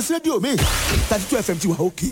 rédíò mi thirty two fm ti wà òkè.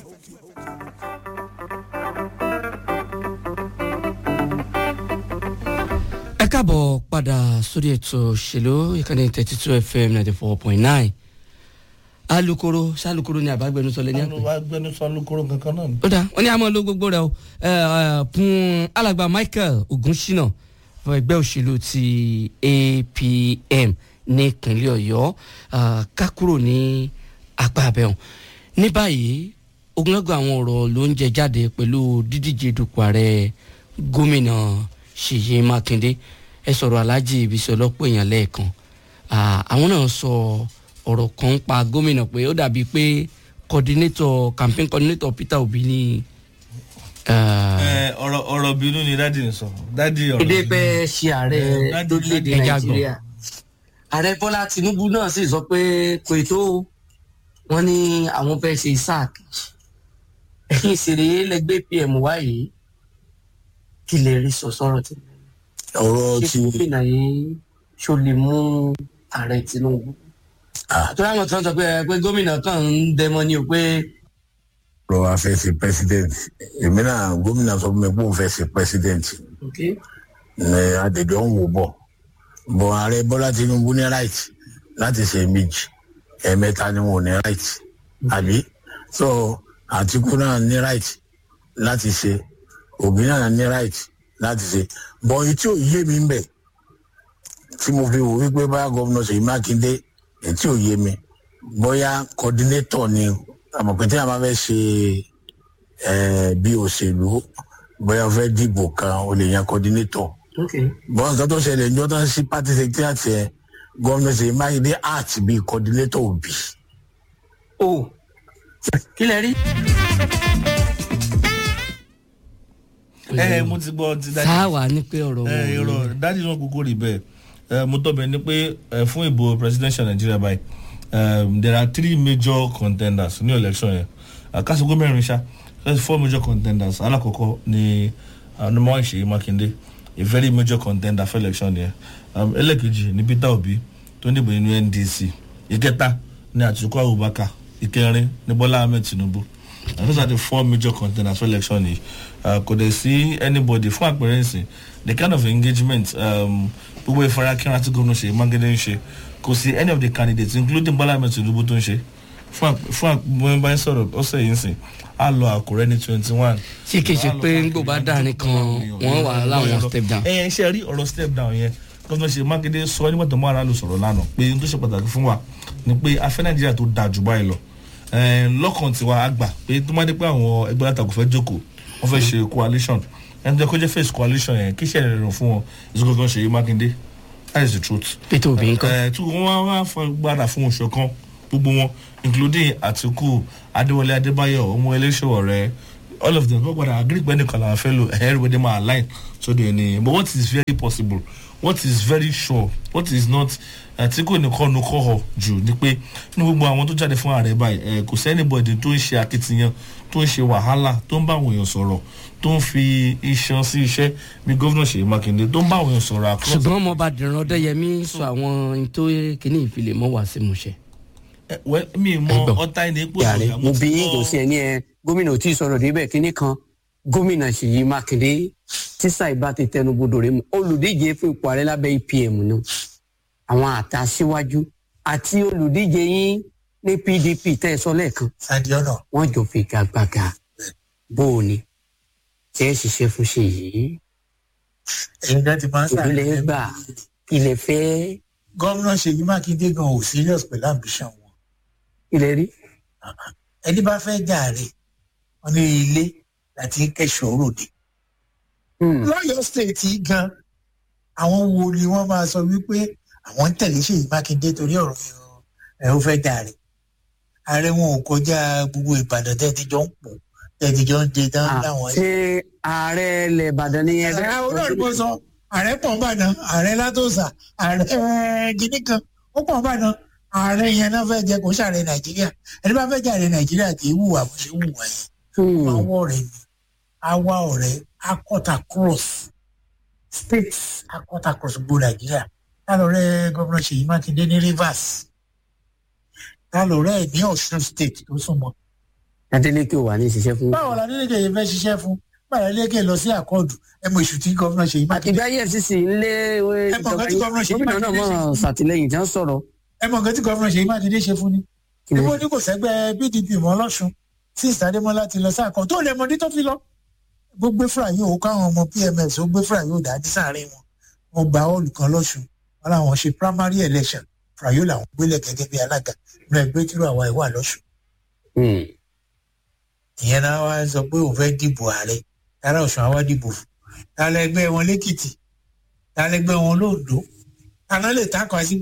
ẹ káàbọ̀ padà sórí ètò òṣèlú ìkànnì thirty two fm ninety four point nine alukoro sálukoro ni àbágbẹnusọ lẹni àpè. àwọn agbẹnusọ alukoro kankan náà ni. ó dáa wọn ní àmọ́ ló gbogbo rẹ o ẹ, ẹ, fún alàgbà michael ogunṣina fún ẹgbẹ́ òṣèlú ti apm ní ìpínlẹ̀ ọ̀yọ́ ah, ká kúrò ní apá abẹ́hùn ní báyìí ogunlọ́gọ̀ àwọn ọ̀rọ̀ ló ń jẹ jáde pẹ̀lú dídíje dupò ààrẹ gómìnà ṣèyí mákindé ẹ sọ̀rọ̀ aláàjì ibiṣẹ́ ọlọ́pọ̀ èèyàn lẹ́ẹ̀kan Ah, àwọn náà sọ ọ̀rọ̀ kan pa gómìnà pé ó dàbí pé coordinator campaign coordinator peter obi ní. ah, ẹ ọ̀rọ̀ ọ̀rọ̀ bínú ni dádì ń sọ dádì ọ̀rọ̀ èdè bínú. fẹ́ ṣe ààrẹ Eh, láti- lórílẹ̀‐èdè ẹja gbọ́. nàìjíríà ààrẹ bọ́lá tinubu náà sì sọ pé kò tó wọn ní àwọn fẹ́ ṣe sac ẹ̀yìn ìṣeré lẹ́gbẹ́ pm wáyé kí lè rí sọ sọ́rọ̀ tí ọ̀rọ̀ ṣé ti gómìnà yìí ṣó lè mú ààrẹ tinubu àtúrò àwọn tó ń sọ pé ẹ, pé gómìnà kan ń dẹmọ ni o pé ọ̀rọ̀ afẹ́sẹ̀ president èmi náà gómìnà sọ fún mi pé òun fẹ́ ṣe president okay, ní àdèjọ́ ń wò bọ̀ bọ̀ ààrẹ bọ́lá tinubu ní right láti ṣe méjì ẹ̀ẹ̀mẹ́ta ni wọn ò ní right àbí so àtìkú náà ní right láti ṣe òbí náà ní right láti ṣe bọ̀ èyí tí ò yé mi ń bẹ̀ tí mo fi wò wípé bá gómìnà ṣèyí mákindé èyí tí ò yé mi bóyá coordinator ni àmọ̀pẹ́ tí a máa fẹ́ ṣe eh, bí òṣèlú bóyá o fẹ́ dìbò kan o lè yan coordinator okay. bọ́n nǹkan tó ṣẹlẹ̀ ní ọdún sí party secretariat yẹn gómìnà ṣèyí mákindé art bíi coordinator òbí. o kí lè rí. ẹ ẹ mo ti gbọ́ ti dádì. sáwà ní pé ọ̀rọ̀ ẹ wo irọ́ dádì náà kúkú rí bẹ́ẹ̀ ẹ mo tọ́ bẹ̀ ni pé ẹ fún ìbò presidential nigeria báyìí um, there are three major contenders ní election yẹn àkàsíkò mẹ́rin ṣá there's four major contenders alákọ̀ọ́kọ́ ni anumọ ìṣèyí mákindé a very major contender for election yẹn um, ẹlẹ́kejì ni peter obi tó ń dìbò nínú ndc ìkẹta ni àtìkú abubakar ìkẹrin ni bọ́lá ahmed tinubu and those are the four major contenders for election yìí uh, kò dẹ̀ sí anybody fún àpẹẹrẹ ìsìn the kind of engagement um, gbogbo ìfarakínra tí gómìnà ṣe mágédé ń ṣe kò sí any of the candidates including bọ́lá ahmed tinubu tó ń ṣe fún àp- fún àpẹẹrẹ báyìí sọ̀rọ̀ ọ̀sẹ̀ yìí ń sìn á lọ àkùrẹ́ ní twenty one. ṣé kìí ṣe pé ńgbò bá dárin kan wọ́n wà láwọn step down. ẹ ẹ ṣe rí ọ̀rọ̀ step down yẹn gómìnà ṣe mákindé sọ nígbà tó mọ́ ara lò sọ̀rọ̀ lánàá pé n tó ṣe pàtàkì fún wa ni pé afẹ́ nàìjíríà tó da jù báyìí lọ ẹ lọ́kàn tiwa àgbà pé tó má dé pé àwọn ẹgbẹ́ àtàkùn fẹ́ jókòó wọ́n fẹ́ ṣe coalition ẹni tó yẹ kó jẹ́ face coalition yẹn kí ṣẹ̀rẹ̀ rẹ̀ fún wọn ìṣòkòkò ṣe yí mákindé that is the truth peter obi nǹkan. ẹ tí wọn wá wá fọ gbára fún oṣù kan gbogbo wọn including àtìkù adéwọlé adébáyọ ọmọ eléṣọwọ rẹ all of them wọn gbọdọ agree pé nìkan làwọn fẹ lò everybody ma align so they ni but what is very possible what is very sure what is not àtìkù nìkan nu kọ́ ọ jù ni pé ní gbogbo àwọn tó jáde fún ààrẹ báyìí ẹ kò sí anybody tó ń ṣe akitiyan tó ń ṣe wàhálà tó ń bá àwọn èèyàn sọ̀rọ̀ tó ń fi iṣan sí iṣẹ́ bí gómìnà ṣèyí mákindé tó ń bá àwọn èèyàn sọ̀rọ̀ across ṣùgbọ́n ọmọọba dìran ọdẹyẹmí sọ àwọn ohun tó kíní ìfilè mọ́ wá sí musẹ̀. ẹ wẹ mi mọ Ẹgbọ́n. ọta ẹni pé yàrá ọ̀yà mo ti bí yín gbọ́- kò sí ẹni ẹ gómìnà ò tí ì sọ̀rọ̀ débẹ̀ kínní kan gómìnà ṣèyí mákindé tíṣà ìbá ti tẹnubodò rẹ mu olùdíje fún ipò ààrẹ lábẹ́ apm ni àwọn àtàsíwájú àti olùdíje yín ní pdp tẹ́ ẹ sọ lẹ́ẹ̀kan sadiona wọ́n jọ fi gàgbàgà bó o ní tí ẹ ṣiṣẹ́ fún ṣe yìí ẹ̀yin dá ti máa ń ìbílẹ̀ gbà ilẹ̀ fẹ́ gómìnà ṣèyí mákindé gan ò serious pẹ̀lú ambition wọn ilẹ̀ rí ẹni bá fẹ́ jàre wọn ní ilé láti kẹ́sọ̀ ròde Hmm. lọ́yọ̀ state yìí gan àwọn wo ni wọ́n máa sọ wípé àwọn ń tẹ̀lé ṣèyí mákindé torí ọ̀rọ̀ ẹ̀ ó fẹ́ jàre ààrẹ wọn ò kọjá gbogbo ìbàdàn tẹ́ ti jọ ń pò tẹ́ ti jọ ń jẹ tán Ah, láwọn ṣé ààrẹ ilẹ̀ ìbàdàn ni ẹ ààrẹ olóòrùn bó sọ ààrẹ pọ̀ nbàdàn ààrẹ látòsà ààrẹ gidi kan ó pọ̀ nbàdàn ààrẹ yẹn náà fẹ́ jẹ kó sàrẹ nàìjíríà ẹni bá fẹ́ jàre nàìjíríà kì í wùwà bó ṣe wùwà yẹn Hmm. àwọ̀ ọ̀rẹ́ ni àwa ọ̀rẹ́ akọ́ta cross states akọ́ta cross gbogbo nàìjíríà lálọ́rẹ́ gómìnà ṣèyí mákindé ní rivers ta lọ̀rẹ́ ẹ̀ ní ọ̀ṣun state tó súnmọ́ adeleke wà ní ìṣiṣẹ́ fún. báwo la nílé yẹn fẹ́ ṣiṣẹ́ fún báwo la nílé lọ sí àkọọdù ẹ mọ èṣù tí gómìnà ṣe yìí mákindé ìgbà efcc ńlé Ẹ mọ̀ nǹkan tí gómìnà ṣe gómìnà náà Mákindé ṣe mọ̀ fún. ṣàtìlẹ́yìn tí wọ́n sọ̀rọ̀. ẹ mọ nǹkan tí gómìnà ṣe yìí mákindé ṣe fún ni Kí ni? ìwọ ní kò sẹ́gbẹ́ pdp mọ́ lọ́sùn sí ìsàdémọ́lá ti lọ sáà kan tó lè mọdé tó fi lọ bó gbé fúra yóò káwọn ọmọ pms ó gbé fúra yóò dá ní sàárín wọn wọn gba ọọlù kan lọ́sùn wọn làwọn ṣe primary election fúra yóò làwọn gbélé gẹ́gẹ́ bí alága nínú ẹgbẹ́ tí àwa ìwà lọ́sùn Hmm. ìyẹn náà wá sọ pé òun fẹ́ dìbò ààrẹ tààrà ọ̀sùn àwa dìbò fún tààrà ẹgbẹ́ wọn lẹ́kìtì tààrà ẹgbẹ́ wọn lóòdó àná lè takọ̀ sí pé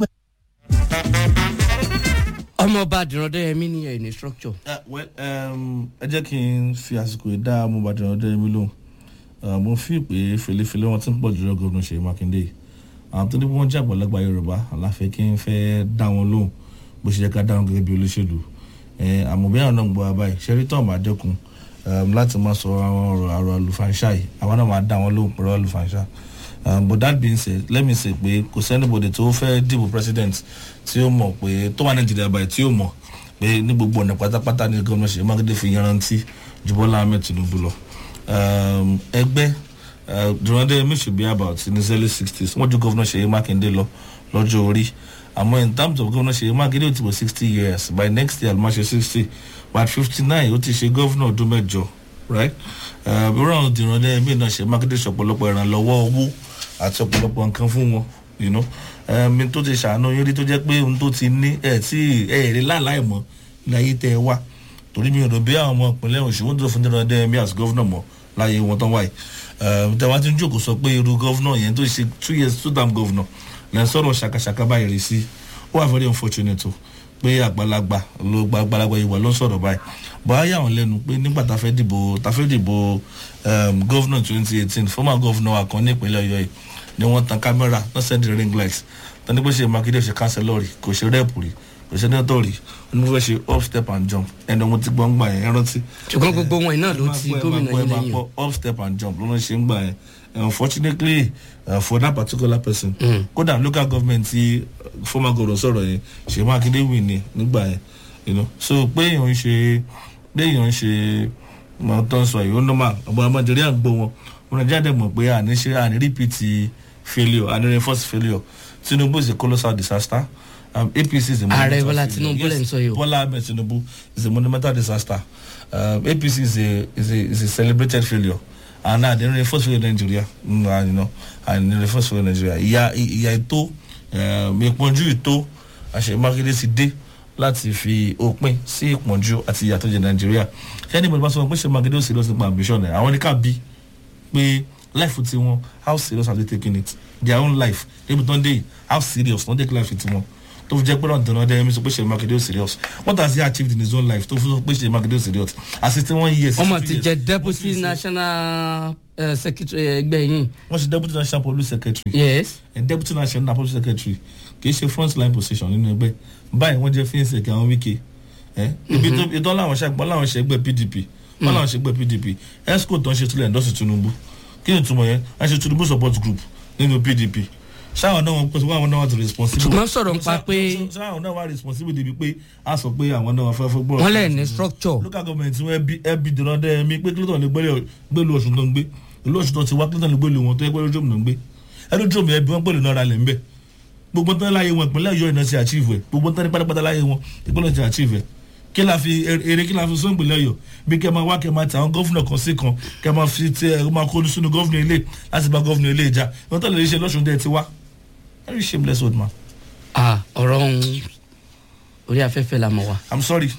ọmọọba dìrọ̀dẹ́yẹmí ní ẹ̀ ní structure. Uh, well, um, ẹ jẹ́ kí n fi àsìkò yìí dá mo bàjẹ́ ọdẹ mi lóhùn Uh, mo fi pé fèlèfèlè wọn ti ń pọ̀ jùlọ gómìnà ṣèyí mákindé yìí àwọn tó ní bí wọ́n jẹ́ àgbàlagbà yorùbá aláfẹ́ kí n fẹ́ dá wọn lóhùn bó ṣe yẹ ká dá wọn gẹ́gẹ́ bí olóṣèlú Eh, àmọ́ bí àwọn náà ń gbọ́ wa báyìí ṣẹ́rí tó máa dẹ́kun um, láti máa sọ àwọn ọ̀rọ̀ àrò àlùfáàṣà yìí àwọn náà máa dá wọn lóhùn pẹ̀lú àlùfáàṣà um, but that being said let me say pé kò sẹ́nibodè tó fẹ́ dìbò president tí ó mọ̀ pé tó wà nàìjíríà báyìí tí ó mọ̀ pé ní gbogbo ọ̀nà pátápátá ní gómìnà ṣèyí mákindé fi yanrantí ju bọ́lá ahmed tinubu lọ um, ẹgbẹ́ uh, durande mi should be about in his early sixties wọ́n ju gómìnà ṣèyí mákindé lọ lọ́jọ́ orí àmọ́ in terms of gómìnà ṣèyí mákindé ó ti wọ sixty years by next year alma ṣe sixty by fifty nine ó ti ṣe gómìnà ọdún mẹ́jọ right ìrọ̀rùn durande mi náà ṣe mákindé ṣe ọ̀pọ̀lọpọ̀ ìrànlọ́wọ́ owó àti ọ̀pọ̀lọpọ̀ nǹkan fún wọn you know mi tó ti ṣàánú yín rí tó jẹ́ pé ohun tó ti ní ẹ̀ tí ẹ̀ rí láàláì mọ́ ní ayé tẹ́ ẹ wá torí mi ò rò bí àwọn ọmọ ìpínlẹ̀ ọ̀ṣun wọ́n tó fún durande mi as governor mọ́ láyé wọn tán wáyé tẹ̀wá tí ń jókòó sọ pé irú gọ́vnọ̀ yẹn tó ṣe two years two term gọ́vnọ̀ lẹ́ ń sọ̀rọ̀ ṣàkàṣàkà báyìí rí sí ó wà very unfortunate o pé àgbàlagbà ló gba àgbàlagbà ìwà ló ń sọ̀rọ̀ báyìí bọ́lá yà wọ́n lẹ́nu pé nígbà tá a fẹ́ dìbò tá a fẹ́ dìbò gọ́vnọ̀ twenty eighteen former gọ́vnọ̀ àkàn ní ìpínlẹ̀ ọ̀yọ́ yìí ni wọ́n tan kámẹ́rà wọ́n send ring light tani pé ṣe makinde ṣe councillor rí kò ṣe rep rí kò ṣe senator rí wọ́n fẹ́ ṣe up step and jump ẹni ọmọ tí gbọ́n gbà yẹn ẹ rántí ṣùgbọ́n gbogbo wọn iná ló ti gómìnà yín lẹ́yìn o. up step and jump ló ń ṣe ń gbà yẹn unfortunately uh, for that particular person kódà local government ti uh, former governor sọ̀rọ̀ yẹn ṣe mákindé win ni nígbà yẹn you know so pé èèyàn ń ṣe pé èèyàn ń ṣe mọ tó ń sọ yìí ó normal ọmọ ọmọ nàìjíríà ń gbọ́ wọn wọn nàìjíríà dẹ̀ mọ̀ pé àní ṣe àní repeat failure àní reinforce failure tinubu is a colossal disaster um, apc is a Ààrẹ monumental Bọ́lá failure. Tinubu lẹ́ ń sọ yìí o. Bola Ahmed Tinubu is a monumental disaster. Um, APC is a is a is a celebrated failure. And now they reinforce failure in Nigeria. Mm, and, you know, and they reinforce failure in Nigeria. Ìyá ìyá ètò ìpọ́njú ètò àṣẹ Mákindé ti dé láti fi òpin sí ìpọ́njú àti ìyà tó jẹ Nàìjíríà. Ṣé ẹni bọ̀dọ̀ bá sọ pé ṣe Mákindé ò serious nípa ambition ẹ̀? Àwọn ní ká bí pé life ti wọn how serious have they taken it? Their own life. Débi tó ń dé yìí how serious wọ́n take life ti wọn tó fi jẹ́ pé ọ̀dọ̀ náà dẹ́rẹ́mí sọ pé ṣe makinde ó serious what has he achieved in his own life tó fi sọ pé ṣe makinde ó serious àti one year ọmọ 62 ti years. jẹ deputy national eh, secretary ẹgbẹ́ yín wọ́n ṣe deputy national police secretary yes and deputy national police secretary kì í ṣe front line position nínú ẹgbẹ́ báyìí wọ́n jẹ́ fínsẹ̀ kí àwọn wíkẹ́ ibi tó ìtọ́ làwọn ṣàgbọ́n làwọn ṣe ẹgbẹ́ pdp wọ́n làwọn ṣe ẹgbẹ́ pdp esco tó ń ṣe sílẹ̀ ẹ̀ńdọ́sì tinubu kí ni ìtumọ̀ yẹn wọ́n ṣe tinubu support group nínú pdp ṣáwọn náà wọn pèsè wọn àwọn náà wà tó responsible. Ṣùgbọ́n sọ̀rọ̀ nípa pé- ṣáwọn náà wà responsible débi pé a sọ pé àwọn náà fẹ́ fẹ́ gbọ́rọ̀. wọ́n lẹ̀ ní structure local government wọn ẹbí ẹbí dèrò ọdẹ mi pé clinton lè gbélé gbélu ọ̀ṣun tó ń gbé ìlú ọ̀ṣun tó ti wá clinton lè gbélu wọn tó yẹ pé lójúmọ̀ náà ń gbé ẹlójúmọ̀ ẹbí wọn gbélu náà ra lẹ̀ ń bẹ̀ gbogbo tán láyé wọn ìpínlẹ̀ ọ̀yọ́ iná ti achieve ẹ̀ gbogbo tán ní pátápátá láyé wọn ìpínlẹ̀ ti achieve ẹ̀ kí la fi èrè kí la fi sọ ìpínlẹ̀ ọ̀yọ́ bí kẹ́ máa wá kẹ́ máa tẹ àwọn gọ́fúnà kan sí kan kẹ́ máa fi tẹ ẹ máa kó sínú gọ́fúnà ilé láti bá gọ́fúnà ilé ìjà ìwọ́n tó lè ṣe lọ́sùn dẹ́ ti wá very shameless old man ah ọ̀rọ̀ ọ̀hún orí afẹ́fẹ́ la mọ̀ wá. i'm sorry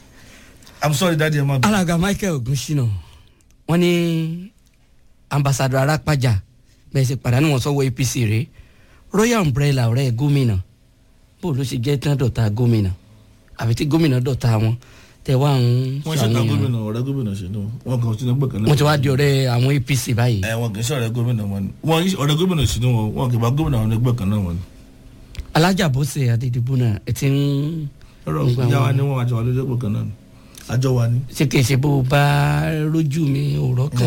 i'm sorry daddy ẹ má bẹ. alága michael ogunṣina wọn ní ambassadọ arápájà bẹẹ ṣe pàdánù wọn sọwọ apc rè royal umbrella ọrẹ gómìnà bó ló ṣe jẹ tán dọta gómìnà àbí tí gómìnà dọta wọn tẹ wá ń wọ́n ṣe ta gómìnà ọ̀rẹ́ gómìnà ṣe ní wọn kàn sí ẹgbẹ́ kan náà. wọn ti wá di ọrẹ àwọn apc báyìí ẹ wọn kì í ṣe ọ̀rẹ́ gómìnà wọn ni wọn yí ọ̀rẹ́ gómìnà sí ni wọn wọn kì í bá gómìnà wọn ẹgbẹ́ kan náà wọn ni. alájà bóse adédìbò náà ẹ ti ń ọ̀rọ̀ Nígbà ìyá wa wọn- ni wọn àjọ wa lójú ẹgbẹ́ kan náà ni àjọ wa ni. ṣe kì í ṣe bó o bá rójú mi òrọ kan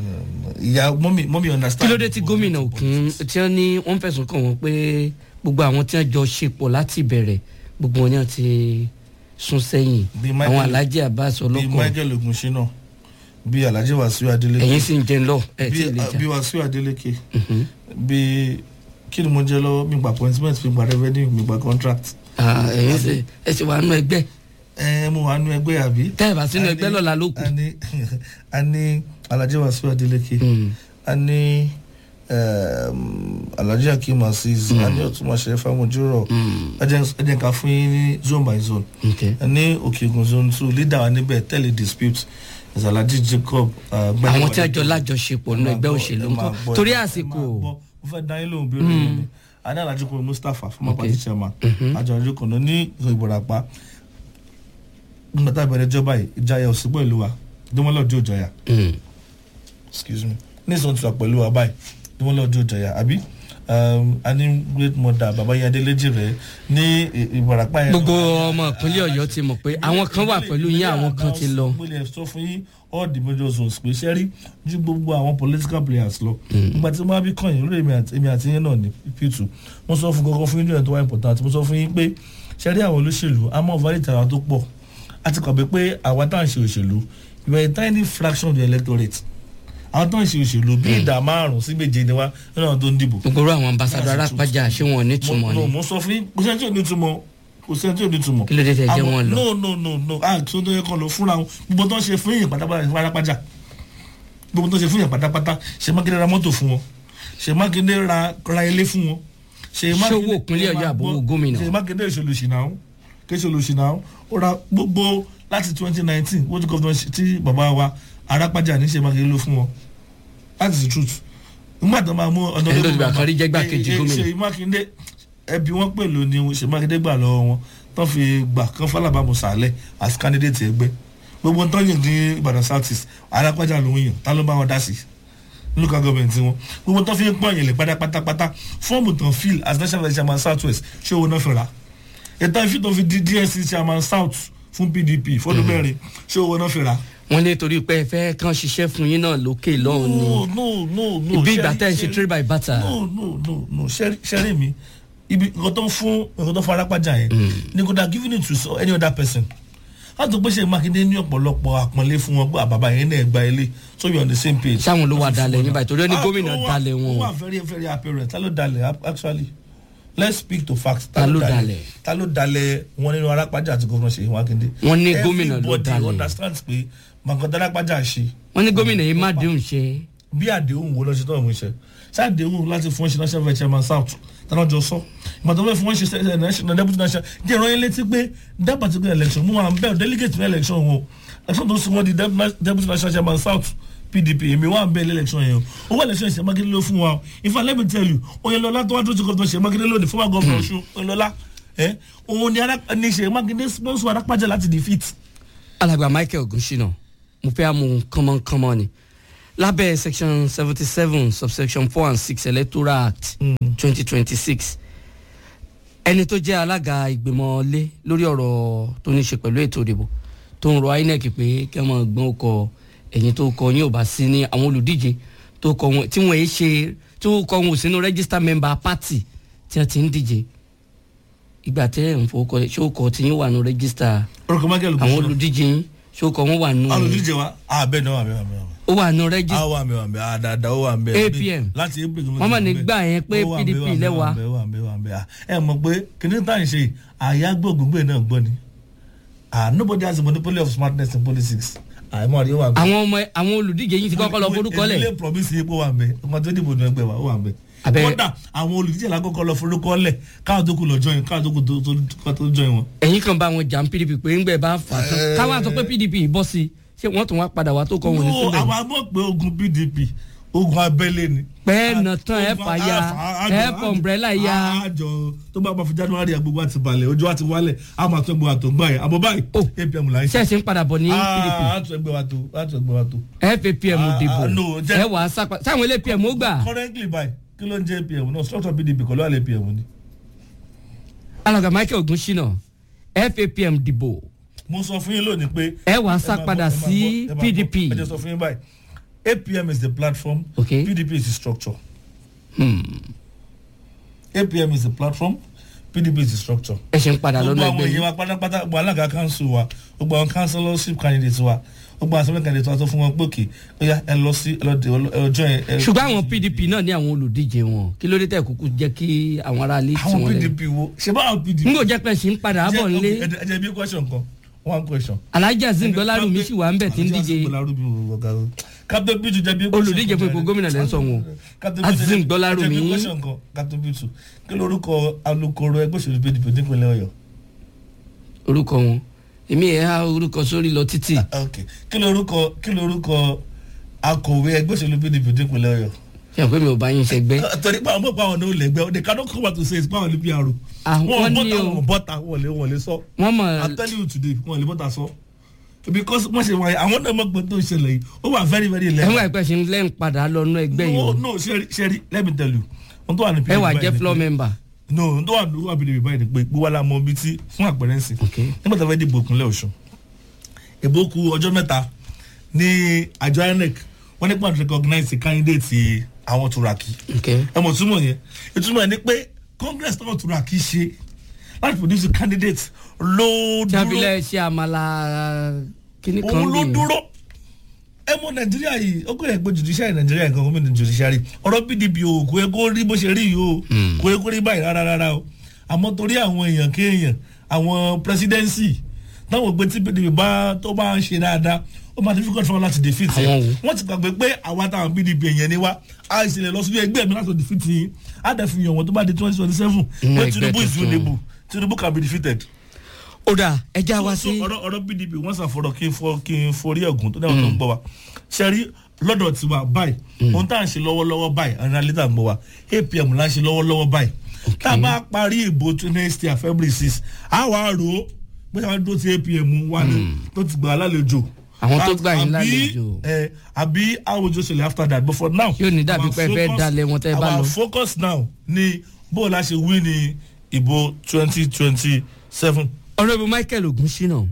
ìyá mọ́mí mọ́mí kí understand. ló dé tí gómìnà òkun tí wọn ní wọn fẹ̀sùn kàn wọn pé gbogbo àwọn tí wọn jọ ṣepọ̀ láti ìbẹ̀rẹ̀ gbogbo wọn ni wọn ti sún sẹ́yìn Bí Michael- àwọn alhaji abbas bíi ọlọ́kọ̀ michael ogunṣina bíi alhaji wasiu adeleke ẹ̀yin sì ń jẹun lọ ẹ̀ tí ì lè jà bíi wasiu adeleke bíi kí ni mo jẹ lọ́wọ́ mi gba appointment mi gba revenue mi gba contract Ah, ẹ̀yin sì ẹ̀ sì wà nù ẹgbẹ́ ẹ mo wà nú ẹgbẹ́ àbí. tẹ́ ẹ̀ bá sínú A ẹgbẹ́ ní- lọ́la ló kù a ní a ní alhaji wasiu adeleke Mm. a ní um, alhaji akim aziz a ní ọtúnmọ̀ṣẹ́ fámojúrọ̀ ẹ jẹ́ ká fún yín ní zone by zone Okay. ẹ ní òkèògùn zone two leader wa níbẹ̀ tẹ̀lé dispute is alhaji jacob uh, Gbẹ́dẹ́wọlé. àwọn tí a jọ lájọṣepọ̀ nínú Ẹ máa ẹgbẹ́ gbọ́, òṣèlú ẹ máa ńkọ́ gbọ́, torí ẹ máa àsìkò gbọ́. mo fẹ́ dá yín lóhùn bí olóyè ni a ní alhaji kò mustapha former Okay. party chairman àjọ ìjọ kan náà ní ìbòràpá nígbà tá a bẹ̀rẹ̀ ìjọba yìí ìjayà òsì pẹ̀lú wa dẹ́mọ́lọ́dún òjọyà Mm. excuse me ní ìsọ̀n tí wà pẹ̀lú wa báyìí dẹ́mọ́lọ́dún òjọyà àbí um, a ní great mother baba yẹn adéléjì rẹ ní ì- ìbòràpá yẹn. gbogbo ọmọ ìpínlẹ̀ ọ̀yọ́ ti mọ̀ pé àwọn kan wà pẹ̀lú yín àwọn kan ti lọ mo lè sọ fún yín all the major zones pé ṣe rí ju gbogbo àwọn political players lọ. nígbà tí wọ́n bí kàn yín lórí èmi àti èmi àti yín náà ní p2 mo sọ fún kankan fún yín lóyún tó wá important mo sọ fún yín pé ṣe rí àwọn olóṣèlú a máa validate àwọn tó pọ̀ a ti kọ̀ pé pé àwa tá à ń ṣe òṣèlú you are a tiny fraction of the electorate àwọn tó ń ṣe òṣèlú bí ìdá márùn-ún sí méje ni wá nínú àwọn tó ń dìbò gbogbo àwọn ambassadọ arápájà ṣé wọn ò ní túmọ̀ mo ni mo sọ fún yín kò sẹ́ni tí ò ní túmọ̀ kò sẹ́ni tí ò ní túmọ̀. Kí ló dé tẹ́ jẹ́ Àwọn- wọn lọ? no no no no ah tó tó yẹ kọ́ lọ fúnra wọn gbogbo tó ń ṣe fún yín pátápátá pátápátá gbogbo tó ń ṣe fún yín pátápátá ṣe mákindé ra mọ́tò fún wọn ṣe mákindé ra ra ilé fún wọn. ṣe owó ìpínlẹ̀ Ọ̀yọ́ àbówó gómìnà? ṣe mákindé ìṣolùsìnà ó kí ìṣolùsìnà ó ó ra gbogbo láti twenty nineteen wọ́n ti gọ́fìnà tí bàbá wa arápájà ní ṣe mákindé ló fún wọn that is the truth nígbà tó máa mú ọdún Ẹni tó ti gbà kan rí jẹ́ igbákejì gómìnà. ṣe mákindé ẹbí wọn pẹ̀lú ni ṣe mákindé gbà lọ́wọ́ wọn tó fi gbà kan fọlábàmù sàlẹ̀ as candidate ẹgbẹ́ gbogbo tó yàn ní ìbàdàn south east alápájà ló ń yàn tá ló bá wọn dá sí local government wọn gbogbo tó fi ń pọ̀ yẹn lè pátápátápátá fọ́ọ̀mù tán fill as national vice chairman south west ṣé owó náà fi rà ètò ìfi tó fi di dsc chairman south fún pdp fọdún mẹ́rin ṣé owó náà fi rà. wọn ní torí pé ẹ fẹ́ kàn ṣiṣẹ́ fún yín náà lókè lọ́hùn ni no no no no ibi ìgbà ṣẹ́rí- tẹ́ ẹ ṣe ṣẹ́rí- trade by barter no no no no ṣẹ́rí ṣẹ́rí mi ibi nǹkan tó ń fún nǹkan tó fún arápájà yẹn ni kò dá giving it to so- any other person a tó gbéṣẹ́ mákindé ní ọ̀pọ̀lọpọ̀ àpọ́nlé fún wọn pé àbàbà yẹn náà gba ilé so you on the same page. sáwọn ló wà dalẹ̀ yín báyìí torí ó ní Ah, gómìnà ó wà- dalẹ̀ ó wọn wà very very apparent ta ló dalẹ̀ ap- actually let's speak to facts. Ta ló dalẹ̀? ta ló dalẹ̀ wọn nínú arápájà àti gómìnà ṣèyí mákindé. Wọ́n ní gómìnà ló everybody dalẹ̀. understands pé màgàdá arápájà ṣe wọn ní gómìnà yìí má déhùn ṣe bí àdéhùn wo lọ ṣe tó àwọn iṣẹ́ ṣáàdéhùn láti fún ẹṣin national vice chairman south tánà jọ sọ ìgbà tó fẹ́ fún ẹṣin ṣe national deputy national jẹ́ ìrọ̀ yẹn létí pé that particular election mú wa ń bẹ́ẹ̀ delegate ní election wọn o election tó sún wọn di dep- deputy national chairman south pdp èmi wà ń bẹ́ẹ̀ lé election yẹn o owó election ṣe mákindé ló fún wa o in fact let me tell you oyinlọlá tó wá tó ti gọ́ọ̀tàn ṣe mákindé lónìí former governor ọ̀ṣun oyinlọlá ẹ òun ni Ará- ni ṣe mákindé sponsor arápájà láti defeat alàgbà michael ogunṣina mo fẹ́ àmú kánmọ́kánmọ́ ni lábẹ́ section seventy seven subsection four and six electoral act twenty twenty six ẹni tó jẹ́ alága ìgbìmọ̀ lé lórí ọ̀rọ̀ tó ní ṣe pẹ̀lú ètò ìdìbò tó ń rọ inec pé kí wọ́n gbọ́n ọkọ̀ ẹ̀yìn tó kọ yín ò bá sí ní àwọn olùdíje tó kọ wọn tí wọ́n yé ṣe tó kọ wọn ò sínú register member party tí wọ́n ti ń díje ìgbà tẹ́ ẹ̀ ń fowó kọ ṣé ó kọ tí yín wà nù register orúkọ michael àwọn ogunṣọlá olùdíje yín ṣó kọ wọn wà nù olùdíje wa àbẹ̀ náà wà bẹ́ẹ̀ wà bẹ́ẹ̀ wà bẹ́ẹ̀ ó wà nù rẹ́gí a wà mí wà mí àdàdà ó wà mí. APM. láti april. Wọ́n mà ní gbà yẹn pé PDP lẹ́wà. ẹ mọ̀ pé kìnìún tá à ń ṣe àyà gbọ̀ngbọ̀ngbẹ̀ náà gbọ́ ni ah nobody has a monopoly of smartness in politics àìmọ̀ àríyá wà mí. àwọn ọmọ àwọn olùdíje yín ti kọ́kọ́ lọ forúkọ ìdílé lẹ̀ promise yìí pé wà mí ọmọ tó dìbò ní ẹgbẹ́ wa ó wà mí. Abẹ́- kódà àwọn olùdíje lákòókò lọ forúkọ lẹ̀ káwọn tó kù lọ join káwọn tó kù tó- tó- tó join wọn. ẹ̀yin kan bá wọn jà ń pdp pé ńgbẹ́ bá fà á tán káwọn àtọ́ pé pdp bọ́ sí i ṣé wọ́n tún wá padà wá tó kọ́ wọn ní No, síbẹ̀ àwọn amọ̀ pé ogun pdp ogun abẹ́lé ni. pẹ́ẹ́ nà tán ẹ̀ Ogun- fà ya àfà- ẹ̀ àjọ- fọ umbrella ya àjọ tó bá bá fi january agbègbè àti balẹ̀ ojú àti wálẹ̀ a máa tún ẹgbẹ́ wa tó gbà yẹn àbọ̀ báyìí Oh. apm là ń ṣe. ṣẹ̀ṣẹ̀ ń padà bọ̀ ní pdp a tún ẹgbẹ́ wa tó a tún ẹgbẹ́ wa tó. fapm Ah, dìbò ah, no, jẹ́- ẹ wà á sápá sáwọn ilé pm ó gbà currently báyìí kí ló ń jẹ́ apm náà structure pdp kọ́ ló wà lé apm ni. alàgbà michael ogunṣina fapm dìbò mo sọ fún yín lónìí pé. ẹ wà á sá ẹ máa padà gbọ́, ẹ máa sí gbọ́, ẹ máa pdp gbọ́. ẹ jẹ́ sọ fún yín báyìí apm is the platform Okay. pdp is the structure. Hmm. apm is the platform pdp is the structure ẹ ṣe ń padà gbogbo lọ́nà àwọn ẹgbẹ́ èèyàn yìí wa pátápátá gbogbo alága council wa gbogbo àwọn councillorship candidates wa gbogbo assembly candidates wa tó fún wọn pòkè ó yá ẹ lọ sí ẹ lọ dé ọjọ́ ẹ. ẹ- ṣùgbọ́n àwọn pdp náà ní àwọn olùdíje wọn kí ló dé tẹ̀ kúkú jẹ́ kí àwọn ará ilé tí àwọn wọ́n lẹ̀ pdp wo ṣe bá àwọn pdp. n kò jẹ́ pé ṣì ń padà bọ̀ nílé ẹ jẹ́ bí question kan one question. alhaji azim gbọ́lárùmí sì wà ń bẹ̀ tí ń díje captain bitu jẹ́ bí olùdíje fún ipò gómìnà lẹ́ ń sọ wọn Azim Gbọ́lárùmí. captain bitu kí lorúkọ alukoro ẹgbẹ́ òṣèlú pdp nípínlẹ̀ ọ̀yọ́. orúkọ wọn èmi ẹ̀ á orúkọ sórí lọ títì ok kí lorúkọ kí lorúkọ akọ̀wé ẹgbẹ́ òṣèlú pdp nípínlẹ̀ ọ̀yọ́. ṣe pé mi ò bá yín ṣẹgbẹ́ torí pé àwọn mọ̀pá àwọn náà lẹ́gbẹ́ they cannot come out to say it's power ní pr. Àwọn wọn ní bọ́tà o. wọn bọ́tà wọn lè wọn lè sọ. wọ́n mọ̀ i'm telling you today wọn lè bọ́tà sọ. because wọ́n ṣe wáyé àwọn náà mọ̀ pé tó ń ṣẹlẹ̀ yìí ó wà very very ẹ̀wọ̀n level. àìpẹ́ ṣe ń lẹ́yìn padà lọ́nú ẹgbẹ́ yìí no o no sẹ́rí sẹ́rí let me tell you. wọ́n tó wà ní ẹ wà báyìí jẹ́ ni floor pé- member no wọ́n tó wà ní wà bìrì báyìí ni pé gbówó la mọ ibi tí fún àpẹẹrẹ ńsìn. ok nígbà tó fẹ́ dìbò ìpínlẹ̀ ọ̀ṣun ìbò ku ọjọ́ mẹ́ta ní àjọ inec wọ́n ní pàtó recognize candidate àwọn turaki ok ẹ mọ̀ túmọ̀ yẹn ìtumọ̀ ẹ̀ ni pé congress náà turaki ṣe láti produce candidate ló tí a fi dúró lẹ́ ṣe àmàlà kíní kan òun ló bí dúró ẹ mọ nàìjíríà yìí ó kò yẹ pé judiciary nàìjíríà nǹkan gómìnà judiciary ọ̀rọ̀ pdp o kò yẹ kó rí bó ṣe rí yìí o kò yẹ kó rí báyìí rárá rárá o àmọ́ torí àwọn èèyàn kéèyàn àwọn presidency táwọn ògbé tí pdp bá tó bá ń ṣe dáadáa ó máa difficult fún wọn láti defeat ẹ Àwọn wo? wọ́n ti gbàgbé pé àwa táwọn pdp èèyàn ni wá a ìṣẹ̀lẹ̀ lọ sílé ẹgbẹ́ mi láti defeat yín á dẹ̀ fi yàn wọ́n tó bá di twenty twenty seven Nínú pé ẹgbẹ́ tinubu is tuntun. winnable tinubu can be defeated ó dà ẹja wá so sí ọ̀rọ̀ ọ̀rọ̀ pdp wọ́n ṣàfọ̀rọ̀ kí n fọ kí n forí ẹ̀gún tó dáhùn tó ń gbọ́ wa ṣe rí lọ́dọ̀ tiwa báyìí ohun tá à ń ṣe lọ́wọ́lọ́wọ́ báyìí àwọn alẹ́ tá à ń gbọ́ wa apm là ń ṣe lọ́wọ́lọ́wọ́ báyìí tá a bá parí ìbò tó next year february six a wà á rò ó pé àwọn dúró ti apm wà ní tó ti gbà á lálejò Àwọn tó Àbí- gbà yín lálejò. ẹ àbí àwùjọ ṣẹlẹ̀ after that but for now Yóò ní dàbí our pé ẹ fẹ́ focus- dalẹ̀ wọn tẹ́ ẹ bá our lọ. focus now ni bó o la ṣe wí ní ìbò twenty twenty seven. ọ̀rẹ́bù michael ogunṣínà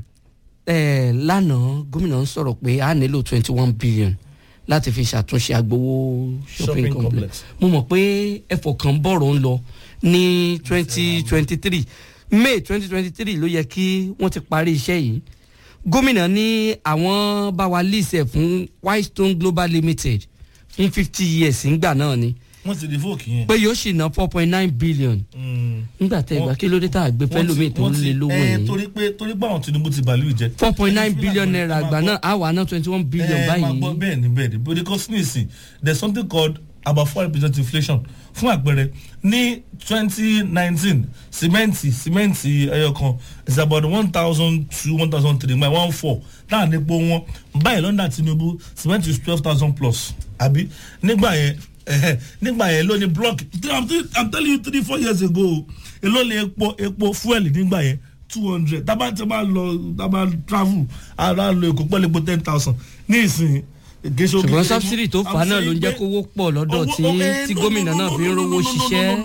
ẹ̀ lánàá gómìnà ń sọ̀rọ̀ pé a nílò twenty one billion láti fi ṣàtúnṣe agbowó shopping Shopping complex complex. mo mọ̀ pé ẹ̀fọ̀ kan bọ̀rọ̀ ń lọ ní twenty twenty three may twenty twenty three ló yẹ kí wọ́n ti parí iṣẹ́ yìí gómìnà ní àwọn bá wa lease ẹ̀ fún whitestone global limited fún fifty years ńgbà náà ni wọ́n ti di fóòkì yẹn. pé yóò sì ná four point nine billion Mm. nígbà tẹ́ ìgbà kí ló dé tá a gbé Wọ́n fẹ́lómi ti- tó wọ́n ń ti- lé lówó ẹ, yìí torí pé torí pé àwọn tinubu ti bàálù jẹ. four point nine Ẹ, fi billion àgbẹ̀- naira ẹ máa àgbà gbọ́- náà àwa ná twenty one billion ẹ, máa báyìí gbọ́ bẹ́ẹ̀ ni bẹ́ẹ̀ ni because nísìn there is something called about four percent inflation fún àpẹẹrẹ ní twenty nineteen simenti simenti ẹyọ kan is about one thousand two one thousand three my one four náà nípo wọn báyìí lọ́ndà tinubu simenti is twelve thousand plus àbí nígbà yẹn ẹhẹ, nígbà yẹn ló ní block i'm tell- I'm telling you three four years ago èló ni epo epo fuel nígbà yẹn two hundred tábà tí a bá lọ tábà travel ara lo èkó pẹ̀lú epo ten thousand ní ìsìn gèsò ṣùgbọ́n subsidy tó fà á náà ló ń jẹ́ kówó pọ̀ lọ́dọ̀ tí tí gómìnà náà fi ń rówó ṣiṣẹ́